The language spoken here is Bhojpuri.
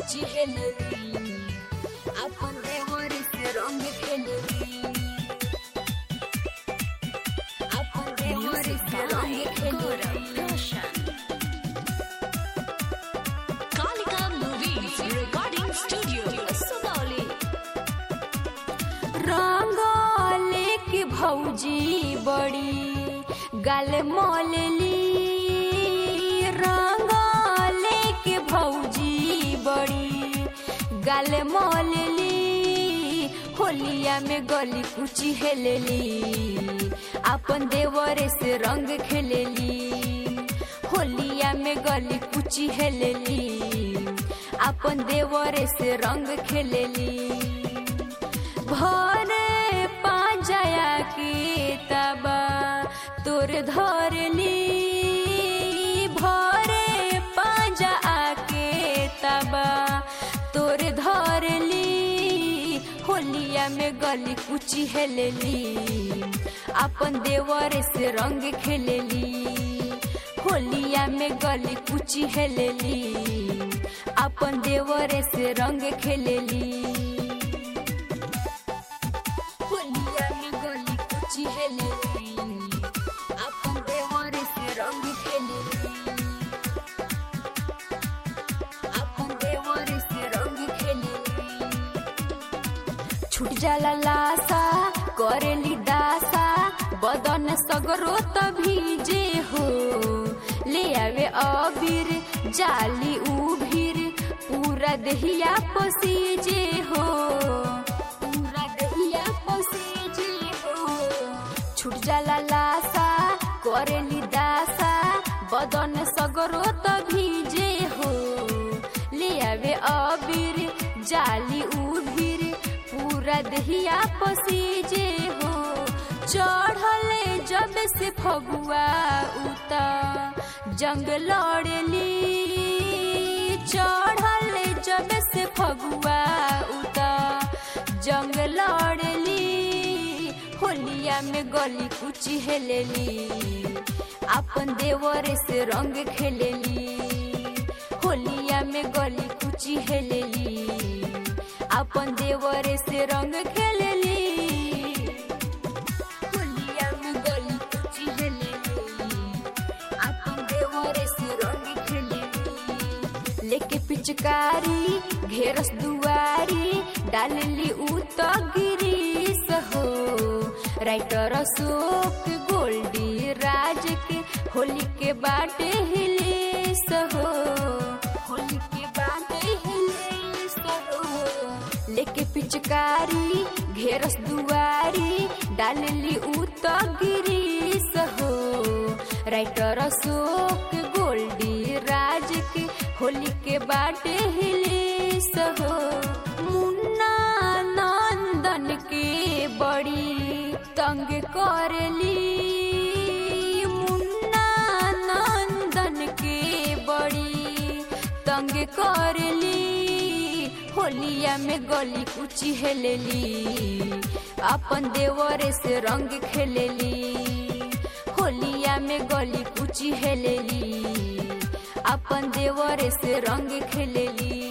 कुची हेलली अपन देवर से रंग खेलली अपन देवर से रंग खेलली Kalika Movies Recording Studio, Sugauli. रंगले की भौजी बड़ी गाल मोलली रंगले की भौजी बड़ी गाल मोलली होलिया में गली कुची हेलली अपन देवरे से रंग खेलली होलिया में गली कुची हेलली अपन देवरे से रंग खेलली भरे पांजया के तबा तोर धरली भरे पांजा के तबा तोर धरली होलिया में गली कुची हेलली अपन देवर से रंग खेलली होलिया में गली कुची हेलली अपन देवर से रंग खेलली होलिया में गली कुची हेलली अपन देवर से रंग खेलली अपन देवर से रंग खेलली छूट जाला लासा करेली दासा बदन सगरो त भीजे हो ले आवे अबीर जाली उभीर पूरा दहिया पसीजे हो पूरा दहिया पसीजे हो छूट जाला लासा करेली दासा बदन सगरो त भीजे हो ले आवे अबीर जाली उभीर पूरा दहिया पसीजे हो चढ़ले जब से फगुआ उता जंग लड़ली चढ़ले जब से फगुआ उता जंग लड़ली होलिया में गली कुची हेलली अपन देवर से रंग खेलली होलिया में गली कुची हेलली अपन देवर से रंग खेलली होलिया में गली कुची हेलली अपन देवर से रंग खेलली लेके पिचकारी घेरस दुआरी डालली उ त गिरीस हो राइटर अशोक गोल्डी राज के होली के बाटे हिलेस हो होली के बाटे हिलेस हो लेके पिचकारी घेरस दुआरी डालली उ त गिरीस हो राइटर अशोक गोल्डी राज के होली के बाटे हिलेस हो मुन्ना नंदन के बड़ी तंग करली मुन्ना नंदन के बड़ी तंग करली होलिया में गली कुची हेलली अपन देवर से रंग खेलली होलिया में गली कुची हेलली अपन देवर से रंग खेलली